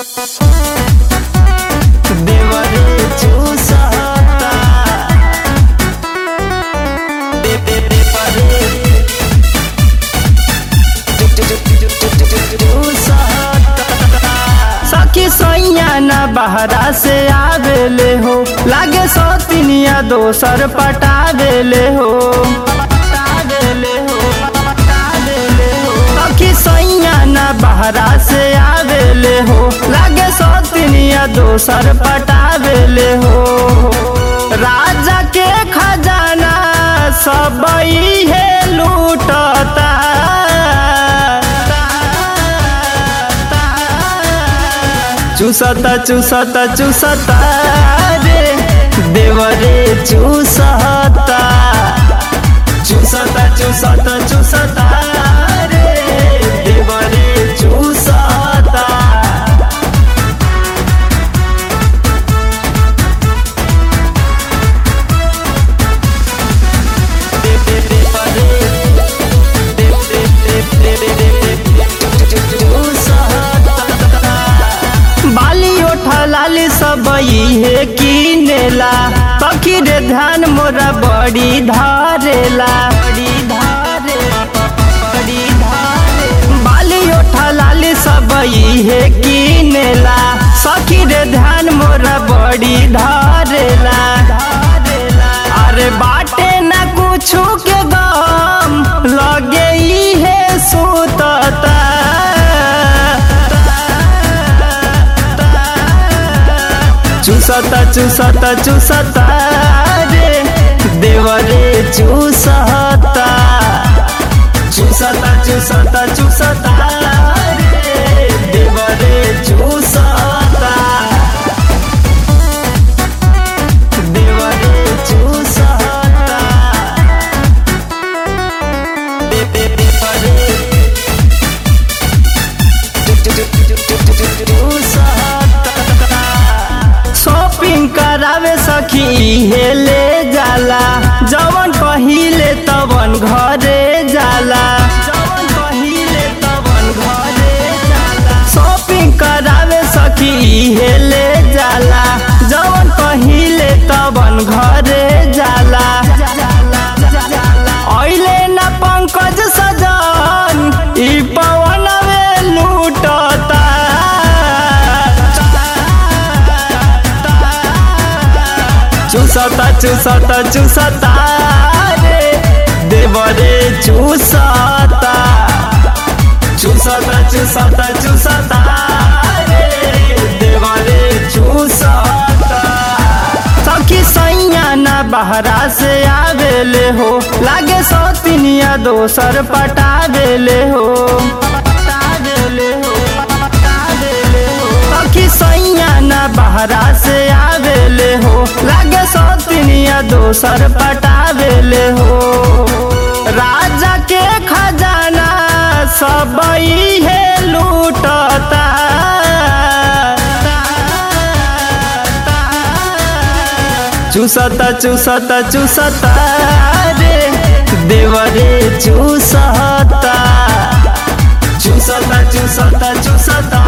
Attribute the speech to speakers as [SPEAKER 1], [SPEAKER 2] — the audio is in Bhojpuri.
[SPEAKER 1] देवरे चूसता दे दे दे परे सखी सैया न बहरा से आवेले हो लागे सौतिनिया दोसर पटावेले हो पटावेले हो पटावेले हो सखी सैया न बहरा से आवेले हो लागे सौतिनिया दोसर पटावेले हो राजा के खजाना सब है लूटता चूसता चूसता चूसता रे देवरे चूसता चूसता चूसता चूसता रे देवरे चूसता दे दे दे परे दे दे दे दे दे दे चूसता बाली ओठा लाली सब इहे किनेला पखी रे ध्यान मोरा बड़ी धारेला बड़ी धारे बड़ी धारे बाली ओठा लाली सब इहे किनेला सखी रे ध्यान मोरा बड़ी धारेला अरे बाटे ना कुछु के गम लगे इहे सुतता चूसता चूसता चूसता रे देवरे चूसता चूसता चूसता चूसता रे देवरे चूसता देवरे चूसता दे दे दे परे शॉपिंग करावे सखी हे ले जाला जवन कहिले तवन घरे जाला जवन कहिले तवन घरे जाला शॉपिंग करावे सखी हे ले जाला जवन कहिले तवन घरे जाला ऐले न पंकज सजन ई पवनवे लूटता चूसता चूसता चूसता रे देवरे चूसता चूसता चूसता चूसता रे देवरे चूसता सखी सैया न बहरा से आवेले हो लागे सौतिनिया दोसर पटावेले हो पटावेले हो पटावेले हो सखी सैया न बहरा से आवेले हो लागे सौतिनिया दोसर पटावेले हो राजा के खजाना सब है लूटता चूसता चूसता चूसता रे देवरे चूसता चूसता चूसता चूसता